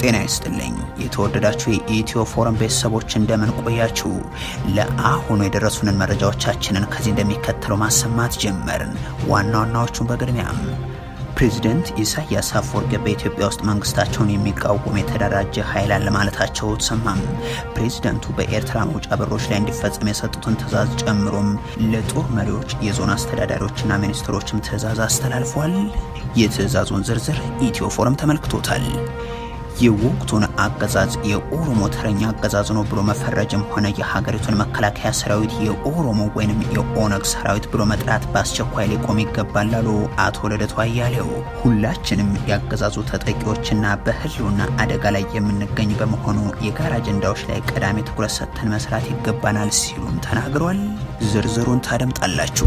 ጤና ይስጥልኝ የተወደዳችሁ የኢትዮ ፎረም ቤተሰቦች እንደምን ቆያችሁ? ለአሁኑ የደረሱንን መረጃዎቻችንን ከዚህ እንደሚከተለው ማሰማት ጀመርን። ዋና ዋናዎቹን በቅድሚያም ፕሬዚደንት ኢሳያስ አፈወርቂ በኢትዮጵያ ውስጥ መንግስታቸውን የሚቃወም የተደራጀ ኃይል አለ ማለታቸው ተሰማም። ፕሬዚደንቱ በኤርትራ መውጫ በሮች ላይ እንዲፈጸም የሰጡትን ትዕዛዝ ጨምሮም ለጦር መሪዎች፣ የዞን አስተዳዳሪዎችና ሚኒስትሮችም ትዕዛዝ አስተላልፏል። የትዕዛዙን ዝርዝር ኢትዮ ፎረም ተመልክቶታል። የወቅቱን አገዛዝ የኦሮሞ ተረኛ አገዛዝ ነው ብሎ መፈረጅም ሆነ የሀገሪቱን መከላከያ ሰራዊት የኦሮሞ ወይንም የኦነግ ሰራዊት ብሎ መጥራት በአስቸኳይ ሊቆም ይገባል አሉ አቶ ልደቱ አያሌው። ሁላችንም ያገዛዙ ተጠቂዎችና በህልውና አደጋ ላይ የምንገኝ በመሆኑ የጋራ አጀንዳዎች ላይ ቀዳሚ ትኩረት ሰጥተን መስራት ይገባናል ሲሉም ተናግሯል። ዝርዝሩን ታደምጣላችሁ።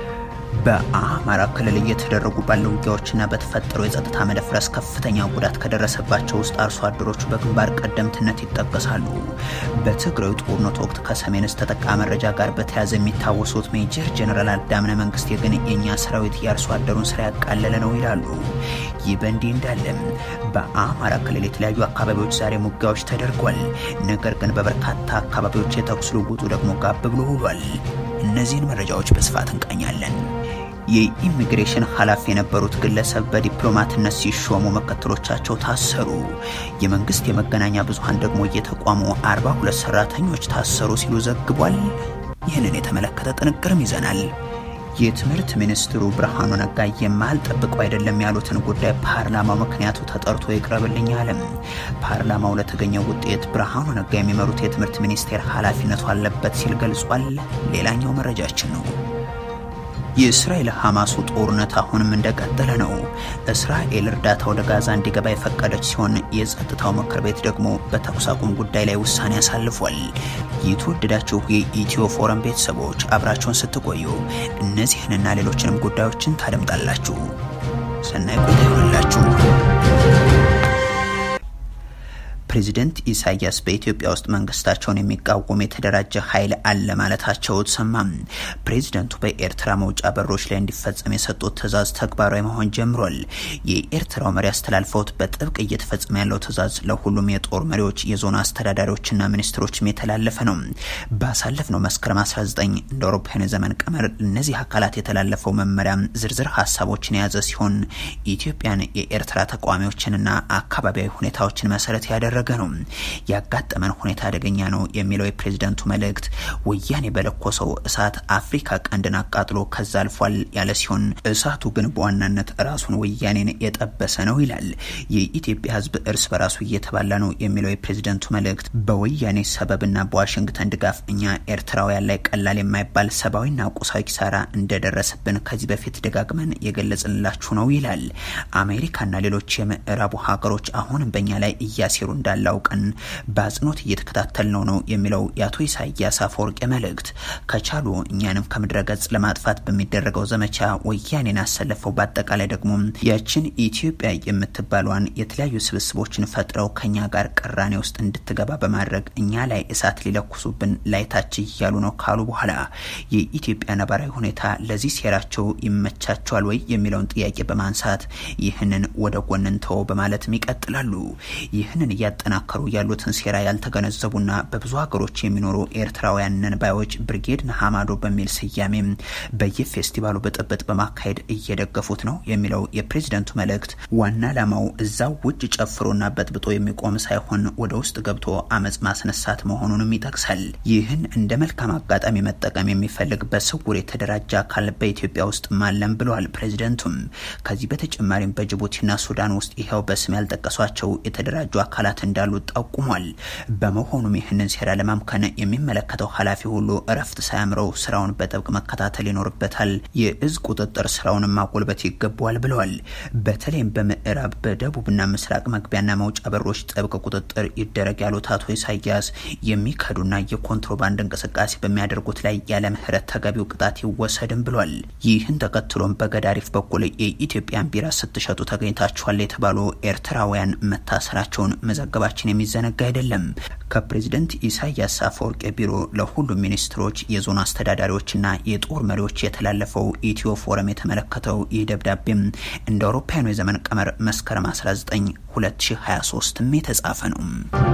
በአማራ ክልል እየተደረጉ ባለው ውጊያዎችና በተፈጠረው የጸጥታ መደፍረስ ከፍተኛ ጉዳት ከደረሰባቸው ውስጥ አርሶ አደሮቹ በግንባር ቀደምትነት ይጠቀሳሉ። በትግራዩ ጦርነት ወቅት ከሰሜን እስከ ተጠቃ መረጃ ጋር በተያያዘ የሚታወሱት ሜጀር ጀነራል አዳምነ መንግስቴ ግን የእኛ ሰራዊት የአርሶ አደሩን ስራ ያቃለለ ነው ይላሉ። ይህ በእንዲህ እንዳለም በአማራ ክልል የተለያዩ አካባቢዎች ዛሬም ውጊያዎች ተደርጓል። ነገር ግን በበርካታ አካባቢዎች የተኩስ ልውውጡ ደግሞ ጋብ ብሎ ውሏል። እነዚህን መረጃዎች በስፋት እንቃኛለን። የኢሚግሬሽን ኃላፊ የነበሩት ግለሰብ በዲፕሎማትነት ሲሾሙ ምክትሎቻቸው ታሰሩ። የመንግስት የመገናኛ ብዙሃን ደግሞ የተቋሙ 42 ሰራተኞች ታሰሩ ሲሉ ዘግቧል። ይህንን የተመለከተ ጥንቅርም ይዘናል። የትምህርት ሚኒስትሩ ብርሃኑ ነጋ የማልጠብቀው አይደለም ያሉትን ጉዳይ ፓርላማው ምክንያቱ ተጠርቶ ይቅረብልኝ አለም። ፓርላማው ለተገኘው ውጤት ብርሃኑ ነጋ የሚመሩት የትምህርት ሚኒስቴር ኃላፊነቱ አለበት ሲል ገልጿል። ሌላኛው መረጃችን ነው። የእስራኤል ሐማሱ ጦርነት አሁንም እንደቀጠለ ነው። እስራኤል እርዳታ ወደ ጋዛ እንዲገባ የፈቀደች ሲሆን የጸጥታው ምክር ቤት ደግሞ በተኩስ አቁም ጉዳይ ላይ ውሳኔ አሳልፏል። የተወደዳችሁ የኢትዮ ፎረም ቤተሰቦች አብራችሁን ስትቆዩ እነዚህንና ሌሎችንም ጉዳዮችን ታደምጣላችሁ። ሰናይ ቆይታ ይሆንላችሁ። ፕሬዚደንት ኢሳያስ በኢትዮጵያ ውስጥ መንግስታቸውን የሚቃወም የተደራጀ ኃይል አለ ማለታቸው ተሰማም። ፕሬዚደንቱ በኤርትራ መውጫ በሮች ላይ እንዲፈጸም የሰጡት ትዕዛዝ ተግባራዊ መሆን ጀምሯል። የኤርትራው መሪ አስተላልፈውት በጥብቅ እየተፈጸመ ያለው ትዕዛዝ ለሁሉም የጦር መሪዎች፣ የዞን አስተዳዳሪዎችና ሚኒስትሮችም የተላለፈ ነው። ባሳለፍነው መስከረም 19 እንደ አውሮፓውያን ዘመን ቀመር እነዚህ አካላት የተላለፈው መመሪያ ዝርዝር ሀሳቦችን የያዘ ሲሆን ኢትዮጵያን የኤርትራ ተቃዋሚዎችንና አካባቢያዊ ሁኔታዎችን መሰረት ያደረገ ያደረገ ነው። ያጋጠመን ሁኔታ አደገኛ ነው የሚለው የፕሬዝደንቱ መልእክት ወያኔ በለኮሰው እሳት አፍሪካ ቀንድን አቃጥሎ ከዛ አልፏል ያለ ሲሆን እሳቱ ግን በዋናነት ራሱን ወያኔን የጠበሰ ነው ይላል። የኢትዮጵያ ሕዝብ እርስ በራሱ እየተባላ ነው የሚለው የፕሬዝደንቱ መልእክት በወያኔ ሰበብና በዋሽንግተን ድጋፍ እኛ ኤርትራውያን ላይ ቀላል የማይባል ሰብአዊና ቁሳዊ ኪሳራ እንደደረሰብን ከዚህ በፊት ደጋግመን የገለጽንላችሁ ነው ይላል። አሜሪካና ሌሎች የምዕራቡ ሀገሮች አሁንም በእኛ ላይ እያሴሩ እንዳለ አውቀን በአጽንኦት እየተከታተል ነው ነው የሚለው የአቶ ኢሳያስ አፈወርቂ መልእክት ከቻሉ እኛንም ከምድረ ገጽ ለማጥፋት በሚደረገው ዘመቻ ወያኔን አሰለፈው በአጠቃላይ ደግሞ ያችን ኢትዮጵያ የምትባሏን የተለያዩ ስብስቦችን ፈጥረው ከኛ ጋር ቅራኔ ውስጥ እንድትገባ በማድረግ እኛ ላይ እሳት ሊለኩሱብን ላይታች እያሉ ነው ካሉ በኋላ የኢትዮጵያ ነባራዊ ሁኔታ ለዚህ ሴራቸው ይመቻቸዋል ወይ የሚለውን ጥያቄ በማንሳት ይህንን ወደ ጎን እንተወው በማለትም ይቀጥላሉ። ይህንን እያጠናከሩ ያሉትን ሴራ ያልተገነዘቡና በብዙ ሀገሮች የሚኖሩ ኤርትራውያን ነንባዮች ብርጌድ ነሐማዶ በሚል ስያሜ በየፌስቲቫሉ ብጥብጥ በማካሄድ እየደገፉት ነው የሚለው የፕሬዝደንቱ መልእክት ዋና ዓላማው እዛው ውጭ ጨፍሮና በጥብጦ የሚቆም ሳይሆን ወደ ውስጥ ገብቶ አመፅ ማስነሳት መሆኑንም ይጠቅሳል። ይህን እንደ መልካም አጋጣሚ መጠቀም የሚፈልግ በስውር የተደራጀ አካል በኢትዮጵያ ውስጥ ማለም ብለዋል ፕሬዝደንቱም። ከዚህ በተጨማሪም በጅቡቲና ሱዳን ውስጥ ይኸው በስም ያልጠቀሷቸው የተደራጁ አካላት እንዳሉ ጠቁሟል። በመሆኑም ይህንን ሴራ ለማምከን የሚመለከተው ኃላፊ ሁሉ እረፍት ሳያምረው ስራውን በጥብቅ መከታተል ይኖርበታል። የእዝ ቁጥጥር ስራውንም ማጎልበት ይገባዋል ብለዋል። በተለይም በምዕራብ በደቡብና ምስራቅ መግቢያና መውጫ በሮች ጥብቅ ቁጥጥር ይደረግ ያሉት አቶ ኢሳያስ የሚከዱና የኮንትሮባንድ እንቅስቃሴ በሚያደርጉት ላይ ያለ ምህረት ተገቢው ቅጣት ይወሰድም ብሏል። ይህን ተከትሎም በገዳሪፍ በኩል የኢትዮጵያን ቢራ ስትሸጡ ተገኝታችኋል የተባሉ ኤርትራውያን መታሰራቸውን መዘገባ መዘገባችን የሚዘነጋ አይደለም። ከፕሬዝደንት ኢሳያስ አፈወርቂ ቢሮ ለሁሉም ሚኒስትሮች፣ የዞን አስተዳዳሪዎችና የጦር መሪዎች የተላለፈው ኢትዮ ፎረም የተመለከተው ይህ ደብዳቤም እንደ አውሮፓውያኑ የዘመን ቀመር መስከረም 19 2023ም የተጻፈ ነው።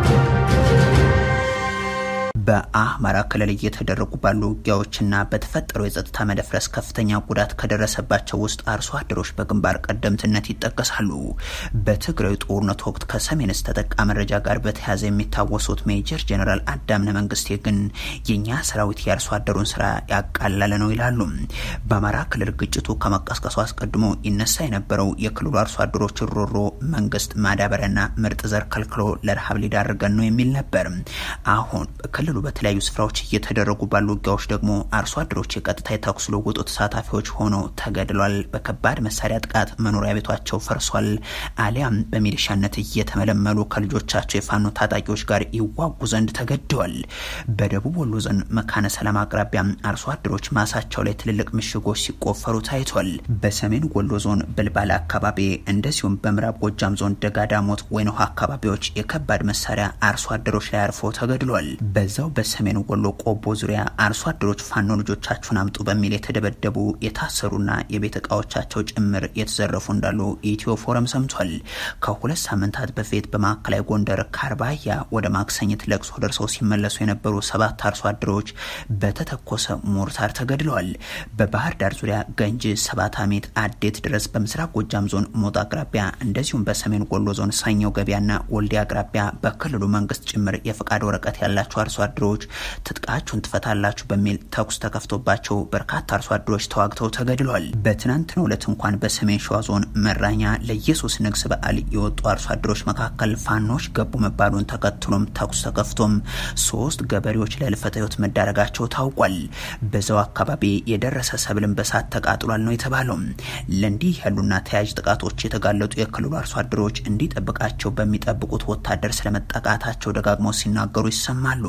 በአማራ ክልል እየተደረጉ ባሉ ውጊያዎችና በተፈጠረው የጸጥታ መደፍረስ ከፍተኛ ጉዳት ከደረሰባቸው ውስጥ አርሶ አደሮች በግንባር ቀደምትነት ይጠቀሳሉ። በትግራይ ጦርነት ወቅት ከሰሜን እስከ ጠቃ መረጃ ጋር በተያያዘ የሚታወሱት ሜጀር ጀኔራል አዳምነ መንግስቴ ግን የእኛ ሰራዊት የአርሶ አደሩን ስራ ያቃለለ ነው ይላሉ። በአማራ ክልል ግጭቱ ከመቀስቀሱ አስቀድሞ ይነሳ የነበረው የክልሉ አርሶ አደሮች ሮሮ መንግስት ማዳበሪያና ምርጥ ዘር ከልክሎ ለረሃብ ሊዳርገን ነው የሚል ነበር። አሁን በክልሉ በተለያዩ ስፍራዎች እየተደረጉ ባሉ ውጊያዎች ደግሞ አርሶ አደሮች የቀጥታ የተኩስ ልውውጡ ተሳታፊዎች ሆነው ተገድሏል። በከባድ መሳሪያ ጥቃት መኖሪያ ቤቷቸው ፈርሷል። አሊያም በሚሊሻነት እየተመለመሉ ከልጆቻቸው የፋኖ ታጣቂዎች ጋር ይዋጉ ዘንድ ተገደዋል። በደቡብ ወሎ ዞን መካነ ሰላም አቅራቢያ አርሶ አደሮች ማሳቸው ላይ ትልልቅ ምሽጎች ሲቆፈሩ ታይቷል። በሰሜን ወሎ ዞን ብልባላ አካባቢ እንደዚሁም በምዕራብ ጎጃም ዞን ደጋዳሞት ወይን ውሃ አካባቢዎች የከባድ መሳሪያ አርሶ አደሮች ላይ አርፎ ተገድሏል። በዛው በሰሜን ወሎ ቆቦ ዙሪያ አርሶ አደሮች ፋኖ ልጆቻችሁን አምጡ በሚል የተደበደቡ የታሰሩና የቤት እቃዎቻቸው ጭምር የተዘረፉ እንዳሉ ኢትዮ ፎረም ሰምቷል። ከሁለት ሳምንታት በፊት በማዕከላዊ ጎንደር ካርባያ ወደ ማክሰኝት ለቅሶ ደርሰው ሲመለሱ የነበሩ ሰባት አርሶ አደሮች በተተኮሰ ሞርታር ተገድለዋል። በባህር ዳር ዙሪያ ገንጂ፣ ሰባት አሜት፣ አዴት ድረስ በምስራቅ ጎጃም ዞን ሞጣ አቅራቢያ እንደዚሁም በሰሜን ወሎ ዞን ሳኛው ገበያና ወልዲያ አቅራቢያ በክልሉ መንግስት ጭምር የፈቃድ ወረቀት ያላቸው አርሶ አደሮች ትጥቃችሁን ትፈታላችሁ በሚል ተኩስ ተከፍቶባቸው በርካታ አርሶ አደሮች ተዋግተው ተገድለዋል። በትናንትናው ዕለት እንኳን በሰሜን ሸዋ ዞን መራኛ ለኢየሱስ ንግስ በዓል የወጡ አርሶ አደሮች መካከል ፋኖች ገቡ መባሉን ተከትሎም ተኩስ ተከፍቶም ሶስት ገበሬዎች ለህልፈተ ህይወት መዳረጋቸው ታውቋል። በዛው አካባቢ የደረሰ ሰብልን በሳት ተቃጥሏል ነው የተባለው። ለእንዲህ ያሉና ተያያዥ ጥቃቶች የተጋለጡ የክልሉ አርሶ አደሮች እንዲጠብቃቸው በሚጠብቁት ወታደር ስለመጠቃታቸው ደጋግመው ሲናገሩ ይሰማሉ።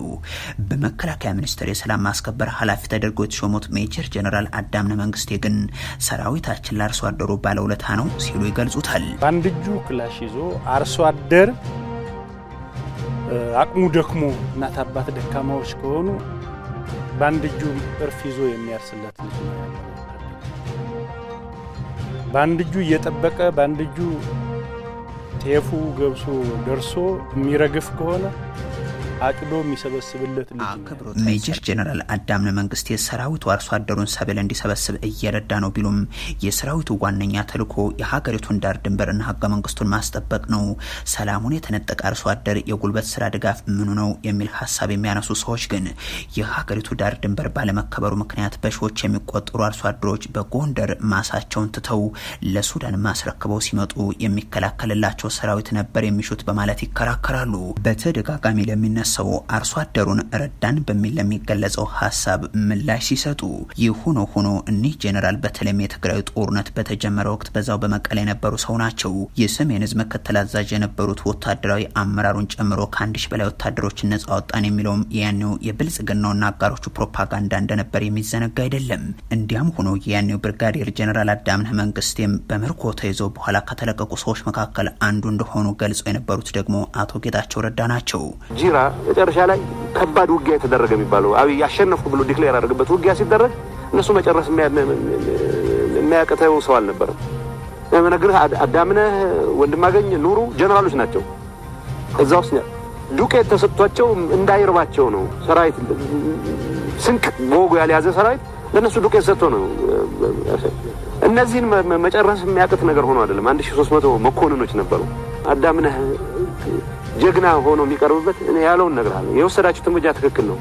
በመከላከያ ሚኒስቴር የሰላም ማስከበር ኃላፊ ተደርገው የተሾሙት ሜጀር ጀነራል አዳምነ መንግስቴ ግን ሰራዊታችን ለአርሶ አደሩ ባለውለታ ነው ሲሉ ይገልጹታል። በአንድ እጁ ክላሽ ይዞ አርሶ አደር አቅሙ ደክሞ እናት አባት ደካማዎች ከሆኑ በአንድ እጁ እርፍ ይዞ የሚያርስለት ልጅ ነው ያለው። በአንድ እጁ እየጠበቀ በአንድ እጁ ጤፉ ገብሶ ደርሶ የሚረግፍ ከሆነ አጭዶ የሚሰበስብለት ልጅ ነው። ሜጀር ጀነራል አዳምነ መንግስቴ ሰራዊቱ አርሶ አደሩን ሰብል እንዲሰበስብ እየረዳ ነው ቢሉም የሰራዊቱ ዋነኛ ተልዕኮ የሀገሪቱን ዳር ድንበርና ህገ መንግስቱን ማስጠበቅ ነው። ሰላሙን የተነጠቀ አርሶ አደር የጉልበት ስራ ድጋፍ ምኑ ነው የሚል ሀሳብ የሚያነሱ ሰዎች ግን የሀገሪቱ ዳር ድንበር ባለመከበሩ ምክንያት በሺዎች የሚቆጠሩ አርሶ አደሮች በጎንደር ማሳቸውን ትተው ለሱዳን ማስረክበው ሲመጡ የሚከላከልላቸው ሰራዊት ነበር የሚሹት በማለት ይከራከራሉ። በተደጋጋሚ ለሚነ ሰው አርሶ አደሩን ረዳን በሚል ለሚገለጸው ሀሳብ ምላሽ ሲሰጡ ይህ ሆኖ ሆኖ እኒህ ጄኔራል በተለይም የትግራይ ጦርነት በተጀመረ ወቅት በዛው በመቀሌ የነበሩ ሰው ናቸው። የሰሜን ህዝብ ምክትል አዛዥ የነበሩት ወታደራዊ አመራሩን ጨምሮ ከአንድ ሺህ በላይ ወታደሮችን ነጻ ወጣን የሚለውም ያኔው የብልጽግናውና አጋሮቹ ፕሮፓጋንዳ እንደነበር የሚዘነጋ አይደለም። እንዲያም ሆኖ የያኔው ብርጋዴር ጄኔራል አዳምነህ መንግስቴም በምርኮ ተይዘው በኋላ ከተለቀቁ ሰዎች መካከል አንዱ እንደሆኑ ገልጸው የነበሩት ደግሞ አቶ ጌታቸው ረዳ ናቸው። ጂራ መጨረሻ ላይ ከባድ ውጊያ የተደረገ የሚባለው አብይ አሸነፍኩ ብሎ ዲክሌር ያደረገበት ውጊያ ሲደረግ እነሱ መጨረስ የሚያቅተው ሰው አልነበረም። ነግርህ አዳምነህ ወንድማገኝ ኑሩ ጀነራሎች ናቸው። እዛ ውስጥ ዱቄት ተሰጥቷቸው እንዳይርባቸው ነው። ሰራዊት ስንቅ በወጉ ያልያዘ ሰራዊት ለእነሱ ዱቄት ሰጥቶ ነው። እነዚህን መጨረስ የሚያቅት ነገር ሆኖ አይደለም። አንድ ሺህ ሦስት መቶ መኮንኖች ነበሩ። አዳምነህ ጀግና ሆኖ የሚቀርብበት እኔ ያለውን እነግርሃለሁ። የወሰዳችሁት እርምጃ ትክክል ነው።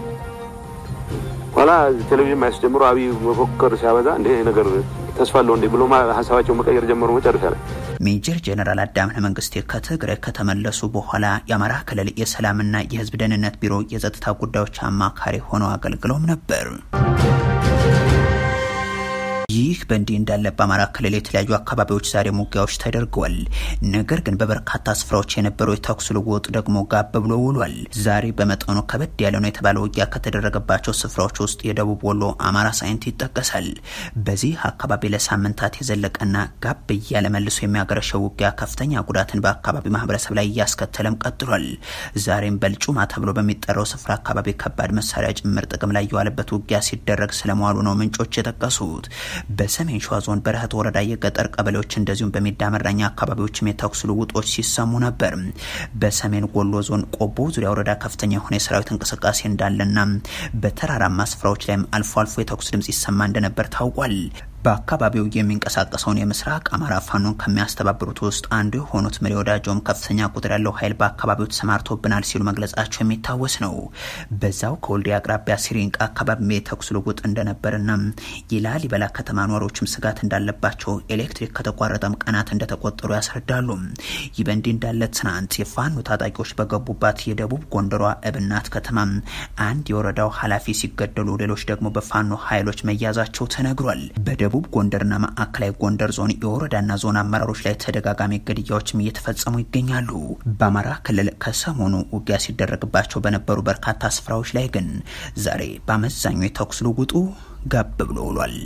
ኋላ ቴሌቪዥን ማየት ጀምሮ አብይ መፎከር ሲያበዛ እንደ ነገር ተስፋ አለው እንዴ ብሎ ሀሳባቸው መቀየር ጀመሩ። መጨረሻ ላይ ሜጀር ጀነራል አዳምነህ መንግስቴ ከትግራይ ከተመለሱ በኋላ የአማራ ክልል የሰላምና የሕዝብ ደህንነት ቢሮ የጸጥታ ጉዳዮች አማካሪ ሆነው አገልግለውም ነበር። ይህ በእንዲህ እንዳለ በአማራ ክልል የተለያዩ አካባቢዎች ዛሬ ውጊያዎች ተደርገዋል። ነገር ግን በበርካታ ስፍራዎች የነበረው የተኩስ ልውውጥ ደግሞ ጋብ ብሎ ውሏል። ዛሬ በመጠኑ ከበድ ያለ ነው የተባለ ውጊያ ከተደረገባቸው ስፍራዎች ውስጥ የደቡብ ወሎ አማራ ሳይንት ይጠቀሳል። በዚህ አካባቢ ለሳምንታት የዘለቀና ጋብ እያለ መልሶ የሚያገረሸው ውጊያ ከፍተኛ ጉዳትን በአካባቢ ማህበረሰብ ላይ እያስከተለም ቀጥሏል። ዛሬም በልጩማ ተብሎ በሚጠራው ስፍራ አካባቢ ከባድ መሳሪያ ጭምር ጥቅም ላይ የዋለበት ውጊያ ሲደረግ ስለመዋሉ ነው ምንጮች የጠቀሱት። በሰሜን ሸዋ ዞን በረህት ወረዳ የገጠር ቀበሌዎች እንደዚሁም በሚዳመራኛ አካባቢዎችም የተኩስ ልውጦች ሲሰሙ ነበር። በሰሜን ወሎ ዞን ቆቦ ዙሪያ ወረዳ ከፍተኛ የሆነ የሰራዊት እንቅስቃሴ እንዳለና በተራራማ ስፍራዎች ላይም አልፎ አልፎ የተኩስ ድምጽ ይሰማ እንደነበር ታውቋል። በአካባቢው የሚንቀሳቀሰውን የምስራቅ አማራ ፋኖን ከሚያስተባብሩት ውስጥ አንዱ የሆኑት መሪ ወዳጆም ከፍተኛ ቁጥር ያለው ኃይል በአካባቢው ተሰማርቶብናል ሲሉ መግለጻቸው የሚታወስ ነው። በዛው ከወልዲያ አቅራቢያ ሲሪንቃ አካባቢ የተኩስ ልውውጥ እንደነበርና የላሊበላ ከተማ ኗሪዎችም ስጋት እንዳለባቸው ኤሌክትሪክ ከተቋረጠም ቀናት እንደተቆጠሩ ያስረዳሉ። ይህ በእንዲህ እንዳለ ትናንት የፋኖ ታጣቂዎች በገቡባት የደቡብ ጎንደሯ እብናት ከተማ አንድ የወረዳው ኃላፊ ሲገደሉ፣ ሌሎች ደግሞ በፋኖ ኃይሎች መያዛቸው ተነግሯል። በደቡብ ጎንደርና ማዕከላዊ ጎንደር ዞን የወረዳና ዞን አመራሮች ላይ ተደጋጋሚ ግድያዎችም እየተፈጸሙ ይገኛሉ። በአማራ ክልል ከሰሞኑ ውጊያ ሲደረግባቸው በነበሩ በርካታ ስፍራዎች ላይ ግን ዛሬ በአመዛኙ የተኩስ ልውውጡ ጋብ ብሎ ውሏል።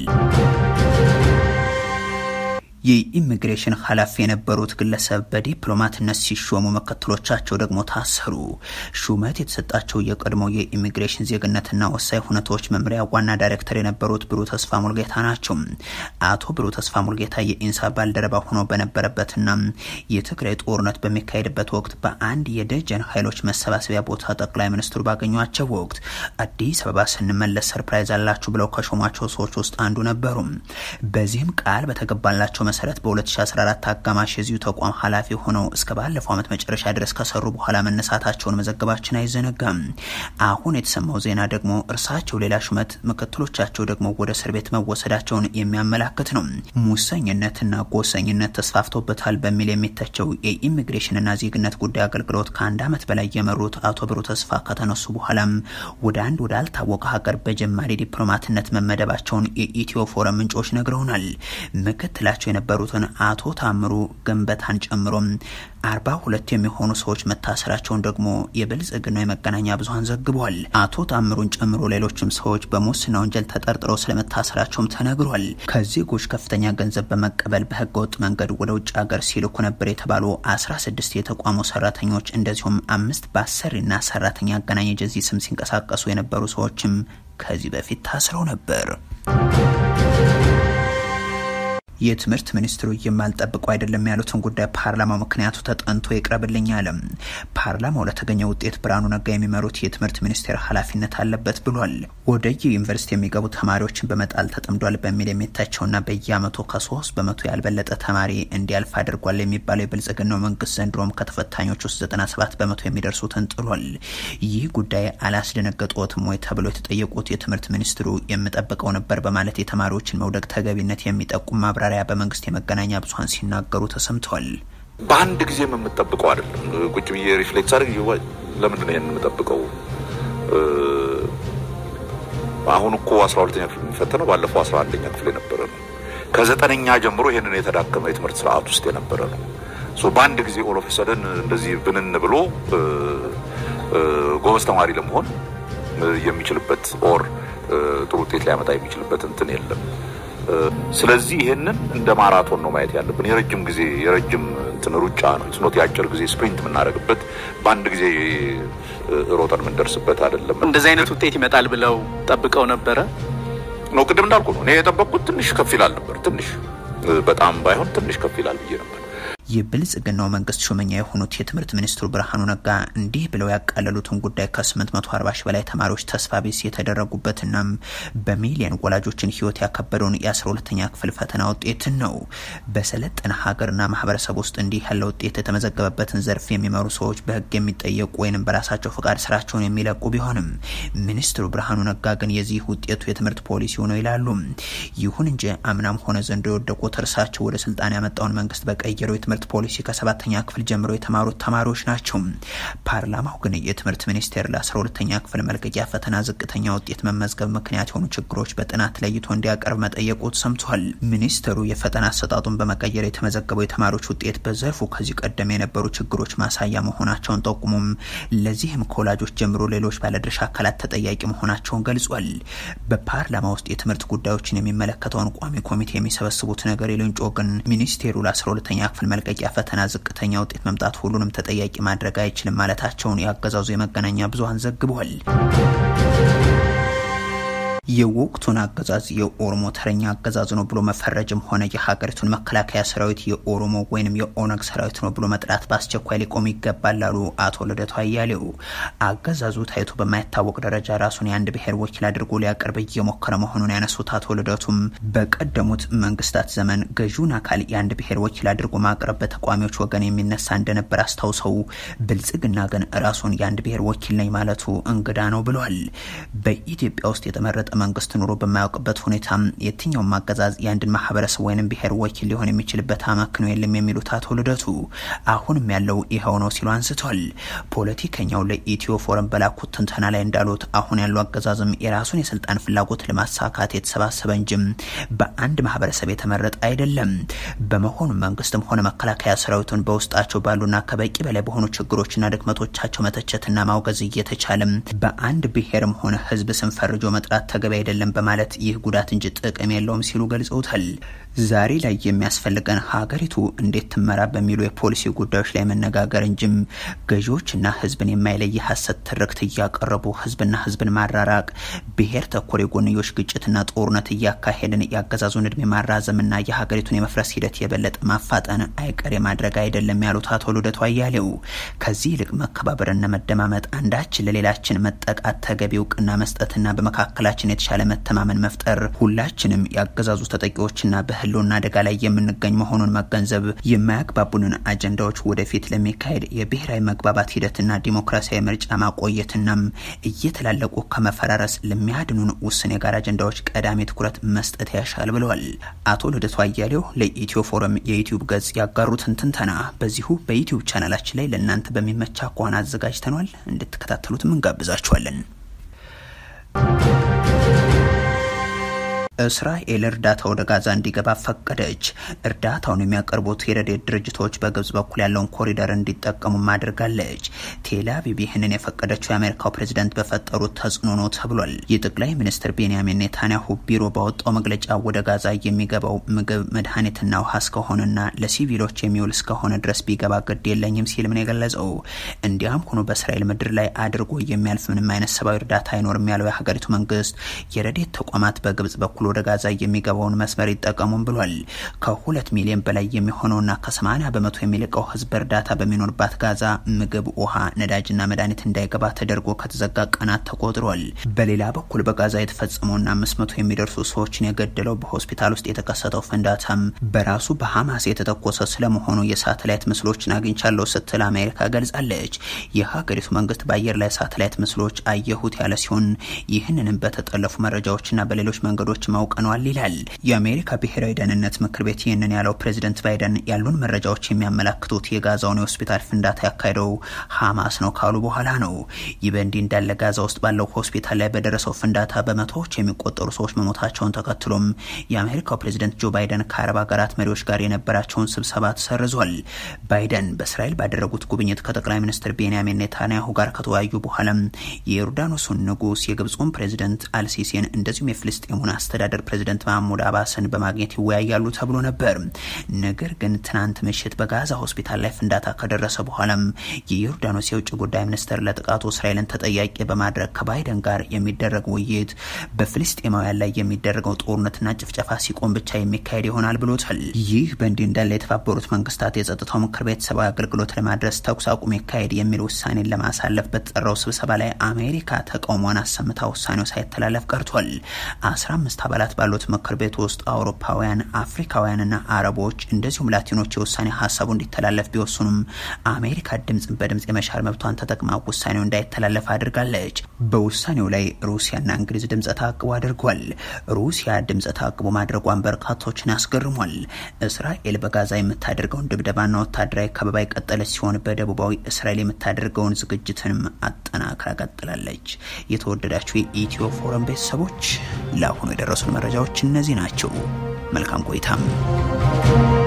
የኢሚግሬሽን ኃላፊ የነበሩት ግለሰብ በዲፕሎማትነት ሲሾሙ ምክትሎቻቸው ደግሞ ታሰሩ። ሹመት የተሰጣቸው የቀድሞ የኢሚግሬሽን ዜግነትና ወሳኝ ሁነቶች መምሪያ ዋና ዳይሬክተር የነበሩት ብሩህ ተስፋ ሙልጌታ ናቸው። አቶ ብሩህ ተስፋ ሙልጌታ የኢንሳ ባልደረባ ሆኖ በነበረበትና የትግራይ ጦርነት በሚካሄድበት ወቅት በአንድ የደጀን ኃይሎች መሰባሰቢያ ቦታ ጠቅላይ ሚኒስትሩ ባገኟቸው ወቅት አዲስ አበባ ስንመለስ ሰርፕራይዝ አላችሁ ብለው ከሾሟቸው ሰዎች ውስጥ አንዱ ነበሩ። በዚህም ቃል በተገባላቸው መሰረት በ2014 አጋማሽ የዚሁ ተቋም ኃላፊ ሆነው እስከ ባለፈው ዓመት መጨረሻ ድረስ ከሰሩ በኋላ መነሳታቸውን መዘገባችን አይዘነጋም። አሁን የተሰማው ዜና ደግሞ እርሳቸው ሌላ ሹመት፣ ምክትሎቻቸው ደግሞ ወደ እስር ቤት መወሰዳቸውን የሚያመላክት ነው። ሙሰኝነትና ጎሰኝነት ተስፋፍቶበታል በሚል የሚተቸው የኢሚግሬሽንና ዜግነት ጉዳይ አገልግሎት ከአንድ ዓመት በላይ የመሩት አቶ ብሩህ ተስፋ ከተነሱ በኋላም ወደ አንድ ወዳልታወቀ ሀገር በጀማሪ ዲፕሎማትነት መመደባቸውን የኢትዮ ፎረም ምንጮች ነግረውናል። ምክትላቸው የነበሩትን አቶ ታምሩ ገንበታን ጨምሮም አርባ ሁለት የሚሆኑ ሰዎች መታሰራቸውን ደግሞ የብልጽግናው የመገናኛ ብዙኃን ዘግቧል። አቶ ታምሩን ጨምሮ ሌሎችም ሰዎች በሙስና ወንጀል ተጠርጥረው ስለመታሰራቸውም ተነግሯል። ከዜጎች ከፍተኛ ገንዘብ በመቀበል በህገወጥ መንገድ ወደ ውጭ ሀገር ሲልኩ ነበር የተባሉ አስራ ስድስት የተቋሙ ሰራተኞች እንደዚሁም አምስት በአሰሪና ሰራተኛ አገናኝ ኤጀንሲ ስም ሲንቀሳቀሱ የነበሩ ሰዎችም ከዚህ በፊት ታስረው ነበር። የትምህርት ሚኒስትሩ የማልጠብቀው አይደለም ያሉትን ጉዳይ ፓርላማው ምክንያቱ ተጠንቶ ይቅረብልኝ አለም። ፓርላማው ለተገኘ ውጤት ብርሃኑ ነጋ የሚመሩት የትምህርት ሚኒስቴር ኃላፊነት አለበት ብሏል። ወደ ዩኒቨርሲቲ የሚገቡ ተማሪዎችን በመጣል ተጠምዷል በሚል የሚታቸውና በየአመቱ ከሶስት በመቶ ያልበለጠ ተማሪ እንዲያልፍ አድርጓል የሚባለው የብልጽግናው መንግስት ዘንድሮም ከተፈታኞች ውስጥ 97 በመቶ የሚደርሱትን ጥሏል። ይህ ጉዳይ አላስደነገጦትም ወይ ተብሎ የተጠየቁት የትምህርት ሚኒስትሩ የምጠብቀው ነበር በማለት የተማሪዎችን መውደቅ ተገቢነት የሚጠቁም ማብራሪያ በመንግስት የመገናኛ ብዙኃን ሲናገሩ ተሰምተዋል። በአንድ ጊዜም የምጠብቀው አይደለም። ቁጭ ብዬ ሪፍሌክት አድርግ ለምንድን ነው ይህን የምጠብቀው? አሁን እኮ አስራ ሁለተኛ ክፍል የሚፈተነው ባለፈው አስራ አንደኛ ክፍል የነበረ ነው። ከዘጠነኛ ጀምሮ ይህንን የተዳከመ የትምህርት ስርዓት ውስጥ የነበረ ነው። በአንድ ጊዜ ኦሎፌሰደን እንደዚህ ብንን ብሎ ጎበዝ ተማሪ ለመሆን የሚችልበት ኦር ጥሩ ውጤት ሊያመጣ የሚችልበት እንትን የለም። ስለዚህ ይሄንን እንደ ማራቶን ነው ማየት ያለብን። የረጅም ጊዜ የረጅም እንትን ሩጫ ነው። ስኖት የአጭር ጊዜ ስፕሪንት የምናደርግበት በአንድ ጊዜ ሮጠን የምንደርስበት አይደለም። እንደዚህ አይነት ውጤት ይመጣል ብለው ጠብቀው ነበረ ነው። ቅድም እንዳልኩ ነው። እኔ የጠበቅኩት ትንሽ ከፍ ይላል ነበር። ትንሽ በጣም ባይሆን ትንሽ ከፍ ይላል ብዬ ነበር። የብልጽግናው መንግስት ሹመኛ የሆኑት የትምህርት ሚኒስትሩ ብርሃኑ ነጋ እንዲህ ብለው ያቃለሉትን ጉዳይ ከ840 ሺህ በላይ ተማሪዎች ተስፋ ቢስ የተደረጉበትናም በሚሊዮን ወላጆችን ህይወት ያከበደውን የ12ተኛ ክፍል ፈተና ውጤትን ነው። በሰለጠነ ሀገርና ማህበረሰብ ውስጥ እንዲህ ያለ ውጤት የተመዘገበበትን ዘርፍ የሚመሩ ሰዎች በህግ የሚጠየቁ ወይንም በራሳቸው ፈቃድ ስራቸውን የሚለቁ ቢሆንም ሚኒስትሩ ብርሃኑ ነጋ ግን የዚህ ውጤቱ የትምህርት ፖሊሲው ነው ይላሉ። ይሁን እንጂ አምናም ሆነ ዘንድሮ የወደቁት እርሳቸው ወደ ስልጣን ያመጣውን መንግስት በቀየረው የትምህርት የትምህርት ፖሊሲ ከሰባተኛ ክፍል ጀምሮ የተማሩት ተማሪዎች ናቸው። ፓርላማው ግን የትምህርት ሚኒስቴር ለ12ተኛ ክፍል መልቀቂያ ፈተና ዝቅተኛ ውጤት መመዝገብ ምክንያት የሆኑ ችግሮች በጥናት ለይቶ እንዲያቀርብ መጠየቁ ሰምቷል። ሚኒስትሩ የፈተና አሰጣጡን በመቀየር የተመዘገበው የተማሪዎች ውጤት በዘርፉ ከዚህ ቀደም የነበሩ ችግሮች ማሳያ መሆናቸውን ጠቁሙም ለዚህም ከወላጆች ጀምሮ ሌሎች ባለድርሻ አካላት ተጠያቂ መሆናቸውን ገልጿል። በፓርላማ ውስጥ የትምህርት ጉዳዮችን የሚመለከተውን ቋሚ ኮሚቴ የሚሰበስቡት ነገር ሌንጮ ግን ሚኒስቴሩ ለ12ተኛ ክፍል መልቀቂያ ፈተና ዝቅተኛ ውጤት መምጣት ሁሉንም ተጠያቂ ማድረግ አይችልም ማለታቸውን ያገዛዙ የመገናኛ ብዙኃን ዘግቧል። የወቅቱን አገዛዝ የኦሮሞ ተረኛ አገዛዝ ነው ብሎ መፈረጅም ሆነ የሀገሪቱን መከላከያ ሰራዊት የኦሮሞ ወይንም የኦነግ ሰራዊት ነው ብሎ መጥራት በአስቸኳይ ሊቆም ይገባል ላሉ አቶ ልደቱ አያሌው አገዛዙ ታይቶ በማይታወቅ ደረጃ ራሱን የአንድ ብሔር ወኪል አድርጎ ሊያቀርብ እየሞከረ መሆኑን ያነሱት አቶ ልደቱም በቀደሙት መንግስታት ዘመን ገዢውን አካል የአንድ ብሔር ወኪል አድርጎ ማቅረብ በተቃዋሚዎች ወገን የሚነሳ እንደነበር አስታውሰው ብልጽግና ግን ራሱን የአንድ ብሔር ወኪል ነኝ ማለቱ እንግዳ ነው ብሏል። በኢትዮጵያ ውስጥ የተመረጠ መንግስት ኑሮ በማያውቅበት ሁኔታ የትኛውም አገዛዝ የአንድን ማህበረሰብ ወይንም ብሔር ወኪል ሊሆን የሚችልበት አመክንዮ የለም የሚሉት አቶ ልደቱ አሁንም ያለው ይኸው ነው ሲሉ አንስቷል። ፖለቲከኛው ለኢትዮ ፎረም በላኩት ትንተና ላይ እንዳሉት አሁን ያለው አገዛዝም የራሱን የስልጣን ፍላጎት ለማሳካት የተሰባሰበ እንጂም በአንድ ማህበረሰብ የተመረጠ አይደለም። በመሆኑ መንግስትም ሆነ መከላከያ ሰራዊቱን በውስጣቸው ባሉና ከበቂ በላይ በሆኑ ችግሮችና ድክመቶቻቸው መተቸትና ማውገዝ እየተቻለም በአንድ ብሔርም ሆነ ህዝብ ስም ፈርጆ መጥራት ተገቢ አይደለም በማለት ይህ ጉዳት እንጂ ጥቅም የለውም ሲሉ ገልጸውታል። ዛሬ ላይ የሚያስፈልገን ሀገሪቱ እንዴት ትመራ በሚሉ የፖሊሲ ጉዳዮች ላይ መነጋገር እንጂም ገዢዎችና ህዝብን የማይለይ ሀሰት ትርክት እያቀረቡ ህዝብና ህዝብን ማራራቅ፣ ብሔር ተኮር የጎንዮሽ ግጭትና ጦርነት እያካሄድን የአገዛዙን እድሜ ማራዘምና የሀገሪቱን የመፍረስ ሂደት የበለጠ ማፋጠን አይቀሬ ማድረግ አይደለም ያሉት አቶ ልደቱ አያሌው ከዚህ ይልቅ መከባበርና መደማመጥ፣ አንዳችን ለሌላችን መጠቃት ተገቢ እውቅና መስጠትና በመካከላችን የተሻለ መተማመን መፍጠር ሁላችንም የአገዛዙ ተጠቂዎችና በህልውና አደጋ ላይ የምንገኝ መሆኑን መገንዘብ የማያግባቡንን አጀንዳዎች ወደፊት ለሚካሄድ የብሔራዊ መግባባት ሂደትና ዲሞክራሲያዊ ምርጫ ማቆየትናም እየተላለቁ ከመፈራረስ ለሚያድኑን ውስን የጋራ አጀንዳዎች ቀዳሚ ትኩረት መስጠት ያሻል ብለዋል። አቶ ልደቱ አያሌው ለኢትዮ ፎረም የዩቲዩብ ገጽ ያጋሩትን ትንተና በዚሁ በዩቲዩብ ቻናላችን ላይ ለእናንተ በሚመቻ ከሆነ አዘጋጅተኗል። እንድትከታተሉትም እንጋብዛችኋለን። እስራኤል እርዳታ ወደ ጋዛ እንዲገባ ፈቀደች። እርዳታውን የሚያቀርቡት የረድኤት ድርጅቶች በግብጽ በኩል ያለውን ኮሪደር እንዲጠቀሙ አድርጋለች። ቴል አቪቭ ይህንን የፈቀደችው የአሜሪካው ፕሬዝደንት በፈጠሩት ተጽዕኖ ነው ተብሏል። የጠቅላይ ሚኒስትር ቤንያሚን ኔታንያሁ ቢሮ ባወጣው መግለጫ ወደ ጋዛ የሚገባው ምግብ፣ መድኃኒትና ውሃ እስከሆነና ለሲቪሎች የሚውል እስከሆነ ድረስ ቢገባ ግድ የለኝም ሲልም ነው የገለጸው። እንዲያም ሆኖ በእስራኤል ምድር ላይ አድርጎ የሚያልፍ ምንም አይነት ሰብአዊ እርዳታ አይኖርም ያለው የሀገሪቱ መንግስት የረድኤት ተቋማት በግብጽ በኩል ወደ ጋዛ የሚገባውን መስመር ይጠቀሙም ብሏል። ከሁለት ሚሊዮን በላይ የሚሆነውና ከሰማኒያ በመቶ የሚልቀው ህዝብ እርዳታ በሚኖርባት ጋዛ ምግብ፣ ውሃ፣ ነዳጅና መድኃኒት እንዳይገባ ተደርጎ ከተዘጋ ቀናት ተቆጥሯል። በሌላ በኩል በጋዛ የተፈጸመውና አምስት መቶ የሚደርሱ ሰዎችን የገደለው በሆስፒታል ውስጥ የተከሰተው ፍንዳታም በራሱ በሐማስ የተተኮሰ ስለመሆኑ የሳተላይት ምስሎችን አግኝቻለሁ ስትል አሜሪካ ገልጻለች። የሀገሪቱ መንግስት በአየር ላይ ሳተላይት ምስሎች አየሁት ያለ ሲሆን ይህንንም በተጠለፉ መረጃዎችና በሌሎች መንገዶች አውቀነዋል ይላል። የአሜሪካ ብሔራዊ ደህንነት ምክር ቤት ይህንን ያለው ፕሬዚደንት ባይደን ያሉን መረጃዎች የሚያመላክቱት የጋዛውን የሆስፒታል ፍንዳታ ያካሄደው ሐማስ ነው ካሉ በኋላ ነው። ይህ በእንዲህ እንዳለ ጋዛ ውስጥ ባለው ሆስፒታል ላይ በደረሰው ፍንዳታ በመቶዎች የሚቆጠሩ ሰዎች መሞታቸውን ተከትሎም የአሜሪካው ፕሬዚደንት ጆ ባይደን ከአረብ ሀገራት መሪዎች ጋር የነበራቸውን ስብሰባ ተሰርዟል። ባይደን በእስራኤል ባደረጉት ጉብኝት ከጠቅላይ ሚኒስትር ቤንያሚን ኔታንያሁ ጋር ከተወያዩ በኋላም የዮርዳኖሱን ንጉስ፣ የግብፁን ፕሬዚደንት አልሲሲን እንደዚሁም የፍልስጤሙን አስተዳደር ፕሬዚደንት ማህሙድ አባስን በማግኘት ይወያያሉ ተብሎ ነበር። ነገር ግን ትናንት ምሽት በጋዛ ሆስፒታል ላይ ፍንዳታ ከደረሰ በኋላም የዮርዳኖስ የውጭ ጉዳይ ሚኒስትር ለጥቃቱ እስራኤልን ተጠያቂ በማድረግ ከባይደን ጋር የሚደረግ ውይይት በፍልስጤማውያን ላይ የሚደረገው ጦርነትና ጭፍጨፋ ሲቆም ብቻ የሚካሄድ ይሆናል ብሎታል። ይህ በእንዲህ እንዳለ የተባበሩት መንግስታት የጸጥታው ምክር ቤት ሰብአዊ አገልግሎት ለማድረስ ተኩስ አቁም ይካሄድ የሚል ውሳኔን ለማሳለፍ በተጠራው ስብሰባ ላይ አሜሪካ ተቃውሟን አሰምታ ውሳኔው ሳይተላለፍ ቀርቷል። አስራ አምስት አባላት ባሉት ምክር ቤት ውስጥ አውሮፓውያን፣ አፍሪካውያንና አረቦች እንደዚሁም ላቲኖች የውሳኔ ሀሳቡ እንዲተላለፍ ቢወስኑም አሜሪካ ድምፅን በድምፅ የመሻር መብቷን ተጠቅማ ውሳኔው እንዳይተላለፍ አድርጋለች። በውሳኔው ላይ ሩሲያና እንግሊዝ ድምፀ ተአቅቦ አድርጓል። ሩሲያ ድምፀ ተአቅቦ ማድረጓን በርካቶችን አስገርሟል። እስራኤል በጋዛ የምታደርገውን ድብደባና ወታደራዊ ከበባ የቀጠለች ሲሆን በደቡባዊ እስራኤል የምታደርገውን ዝግጅትንም አጠናክራ ቀጥላለች። የተወደዳችሁ የኢትዮ ፎረም ቤተሰቦች ለአሁኑ የደረሱን መረጃዎች እነዚህ ናቸው። መልካም ቆይታም